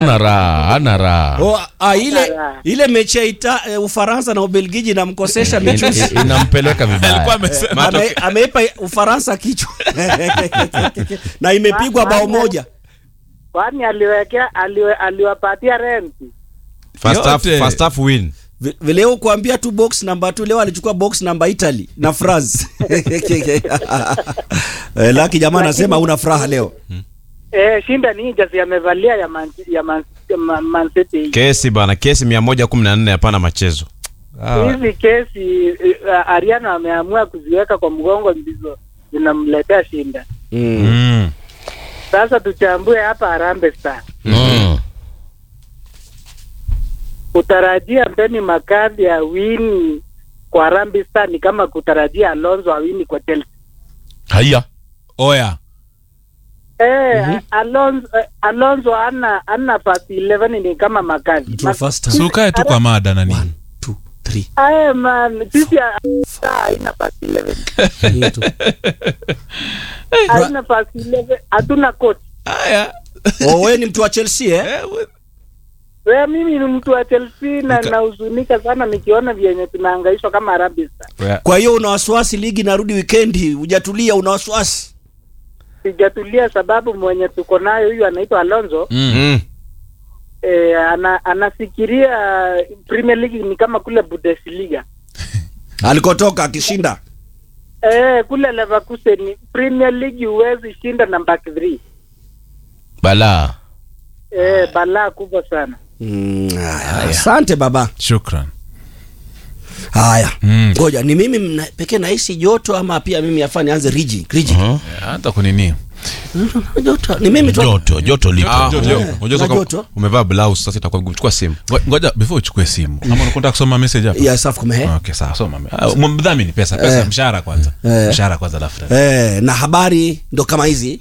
Ana raha, ana raha. Oh, ah, ile Raha. ile mechi ya ita, eh, Ufaransa na Ubelgiji namkosesha mechusi In- Inampeleka Alikuwa vibaya. amesema Ame, ameipa Ufaransa kichwa na imepigwa bao moja. kwani aliwekea aliwe, aliwapatia renti First half, Yote. first half win. Vi- Vileo kuambia tu box namba 2 leo alichukua box namba Italy na France. Eh, Laki jamaa anasema una furaha leo. eh, shinda ni jazi amevalia ya man, ya man, ya man, man City Kesi bana, kesi 114 hapana machezo. hizi kesi uh, Ariano ameamua kuziweka kwa mgongo ndizo zinamletea shinda. Mm. Mm. Sasa tuchambue hapa Harambee Stars. Mm. Kutarajia Mbeni Makadhi awini kwa Harambee Stars ni kama kutarajia Alonso awini kwa Chelsea. Haya. Oya. Eh, Alonso eh, Alonso ana ana nafasi 11 ni kama Makadhi. True first time. Si ukae tu kwa mada nani? One, two, three. Aye man, sisi haina nafasi 11. Hii tu. Haina nafasi 11. Hatuna coach. Haya. Oh, wewe ni mtu wa Chelsea eh? Eh, we- Wewe mimi ni mtu wa Chelsea na Nika- nahuzunika sana nikiona vyenye tunahangaishwa kama Harambee Stars. Kwa hiyo una wasiwasi ligi narudi weekendi, hujatulia una wasiwasi. Sijatulia sababu mwenye tuko nayo huyu anaitwa Alonso Mm. Mm. eh, ana, anafikiria Premier League ni kama kule Bundesliga. Alikotoka akishinda. Eh, kule Leverkusen Premier League huwezi shinda na back 3. Balaa. Eh, balaa kubwa sana. Mm, haya. Asante baba. Shukran. Haya. Mm. Ngoja ni mimi mna- pekee nahisi joto ama pia mimi afanye nianze riji. Riji. Mhm. Hata kunini? Joto. Ni mimi tu. Joto, joto lipo. Ah, Joto, unajua- joto. unajua Na kama joto. umevaa blouse sasa itakuwa vigumu. Chukua simu. Ngo- Ngoja before uchukue simu. Ama unataka kusoma message hapa? Ya safu kumehe. Okay, sawa, soma. Ah, Mdhamini pesa, pesa Eh. mshahara kwanza. Eh. Mshahara kwanza alafu. Eh, na habari ndo kama hizi